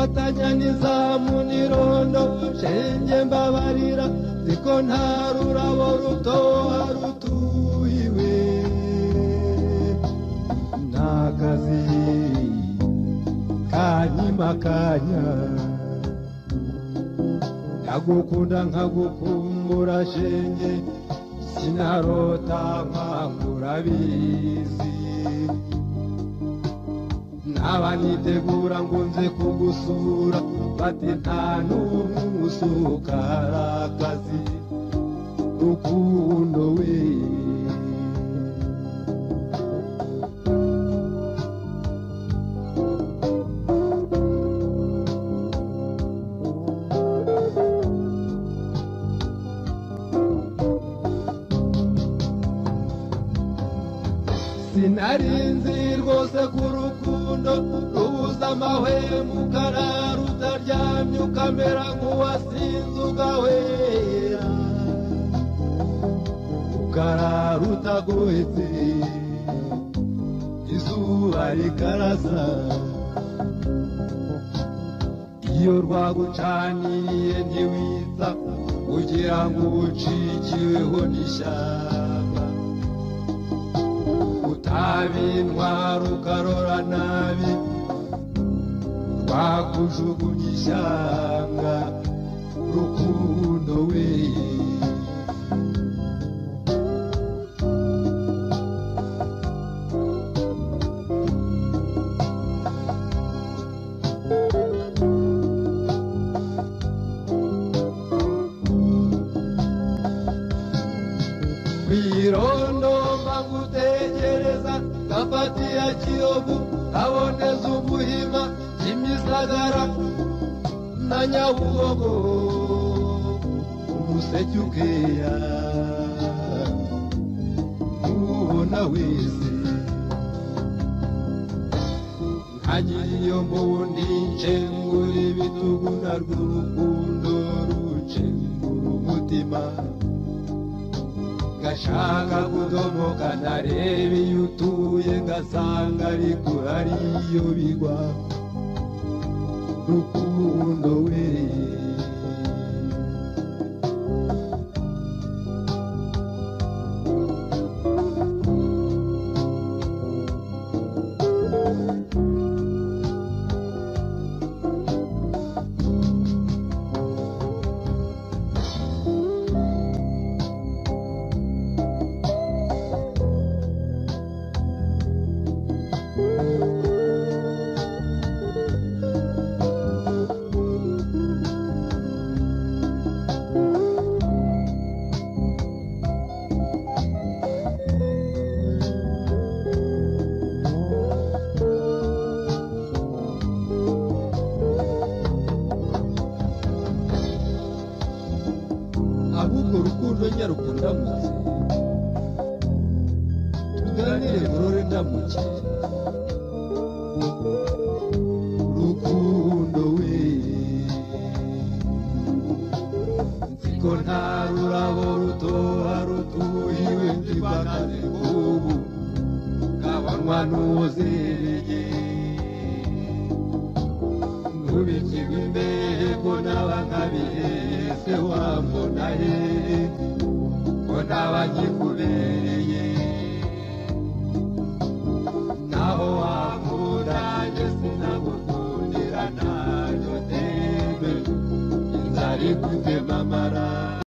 nyananiza mu nirondo shenge mbabarira ziko nta rurabo rutoha rutuhiwe n'akazi kanyima kanya ndagukunda nkagukumbura shenge sinarota nkangura bizi naba nitegura ngo nze kugusura bati nta n'umwe usukara akazi rukundo we sinarinzi rwose ku rukundo rubuza amahwemo ukarara utaryamye ukamera nk'uwasinze ugahwera ukarara utagohetse izuba rikarasa iyo rwagucaniye ntiwita kugira ngo ucikiweho n'ishyamba utabintwara ukarora nabi rwakujugunya ishyanga rukundo we kwirondo mbangutegereza gafatiya kiyovu kaboneza ubuhima kimisagara na nyabugogo umuseke ukeya ubona wese nkagiriyo mbundi nshengura ibitugu na rw'urukundo rucengura umutima gashaka kudomoka ntarebe iyo utuye ngasanga ariko hari iyo bigwa rukundo we ahubwo rukundo nyarukunda ndamutse tuganire murore ndamuke rukundo we nziko nta rurabo rutoha rutuhiwe ndibagaze ubu kabanywa n'uwuzereye nkubikirwa imbere ko naba nkabihese wambona he ko naba nkikubereye